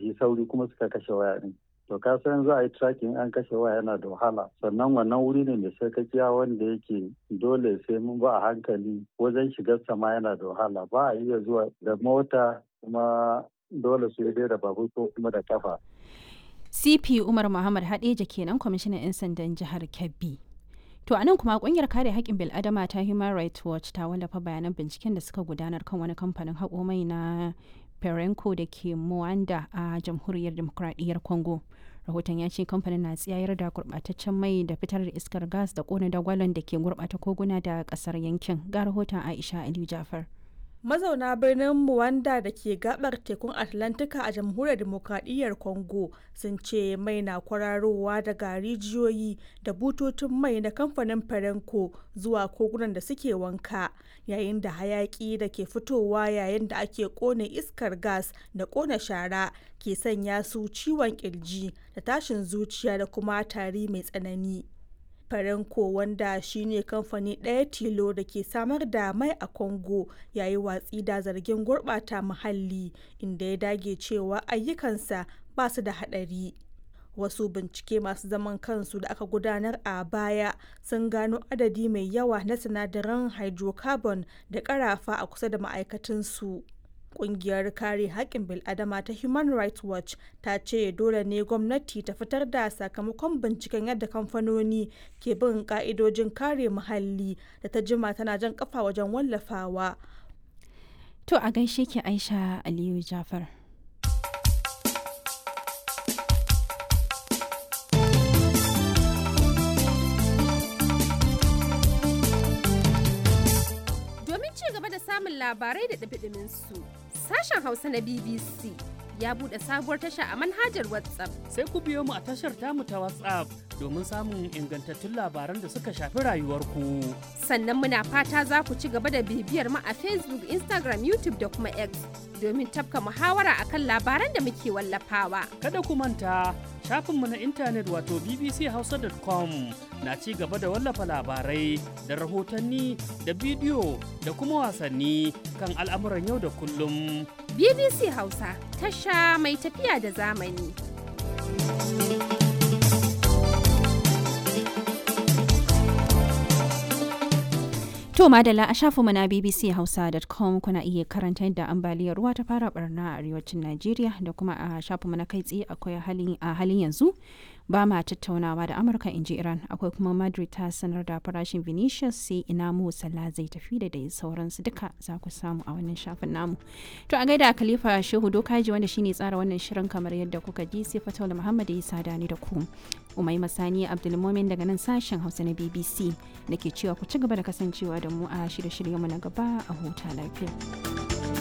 yi sauri kuma suka kashe waya ɗin to ka san za a yi tracking an kashe waya yana da wahala sannan wannan wuri ne mai sarkakiya wanda yake dole sai mun ba a hankali wajen shigar sama yana da wahala ba a iya zuwa da mota kuma dole su yi da babur ko kuma da kafa cp umar muhammad hadeja kenan kwamishinan 'yan sandan jihar kebbi to anan kuma kungiyar kare haƙƙin bil'adama ta human rights watch ta wallafa bayanan binciken da suka gudanar kan wani kamfanin haƙo mai na perenco da ke Muanda a jamhuriyar demokradiyyar Congo. Rahoton ya ce kamfanin na tsayar da gurɓataccen mai da fitar da iskar gas da ƙona dagwalon da ke gurɓata koguna da ƙasar yankin. Ga rahoton Aisha Aliyu Jafar. mazauna birnin Muwanda da ke gabar tekun Atlantika a jamhuriyar demokradiyyar Congo sun ce mai na kwararowa daga rijiyoyi da bututun mai na kamfanin Perenco zuwa kogunan da suke wanka yayin da hayaki da ke fitowa yayin da ake kone iskar gas da kona shara ke sanya su ciwon kirji da tashin zuciya da kuma tari mai tsanani. Farenko wanda shine kamfani ɗaya tilo da ke samar da mai a Congo yayi watsi da zargin gurɓata muhalli inda ya dage cewa ayyukansa ba su da haɗari. Wasu bincike masu zaman kansu da aka gudanar a baya sun gano adadi mai yawa na sinadaran hydrocarbon da ƙarafa a kusa da ma'aikatansu. kungiyar kare haƙƙin bil'adama ta human rights watch ta ce dole ne gwamnati ta fitar da sakamakon binciken yadda kamfanoni ke bin ka'idojin kare muhalli da ta jima tana jan kafa wajen wallafawa to a gaishe ki aisha aliyu jafar domin ci gaba da samun labarai da ɗabiɗimin su sashen Hausa na BBC ya buɗe sabuwar tasha a manhajar WhatsApp. Sai ku biyo mu a tashar tamu ta WhatsApp domin samun ingantattun labaran da suka shafi rayuwarku. Sannan muna fata za ku ci gaba da bibiyar mu a Facebook, Instagram, YouTube da kuma X domin tafka muhawara akan labaran da muke wallafawa. Kada ku manta shafinmu na intanet wato bbchausa.com na ci gaba da wallafa labarai da rahotanni da bidiyo da kuma wasanni kan al'amuran yau da kullum. BBC Hausa tasha mai tafiya da zamani. To madalla a shafinmu na bbchausa.com kuna iya karanta yadda ambaliyar ruwa ta fara barna a arewacin Najeriya da kuma a shafinmu na kai tsaye akwai a halin yanzu ba ma tattaunawa da Amurka in ji Iran akwai kuma Madrid ta sanar da farashin Vinicius sai ina mu Salah zai tafi da dai sauransu duka za ku samu a wannan shafin namu. To a gaida Khalifa Shehu Dokaji wanda shine tsara wannan shirin kamar yadda kuka ji sai Fataula Muhammad ya sada ni da ku. Umai Masani Abdulmumin daga nan sashen Hausa na BBC da ke cewa ku ci gaba da kasancewa da mu a shirye-shiryenmu na gaba a huta lafiya.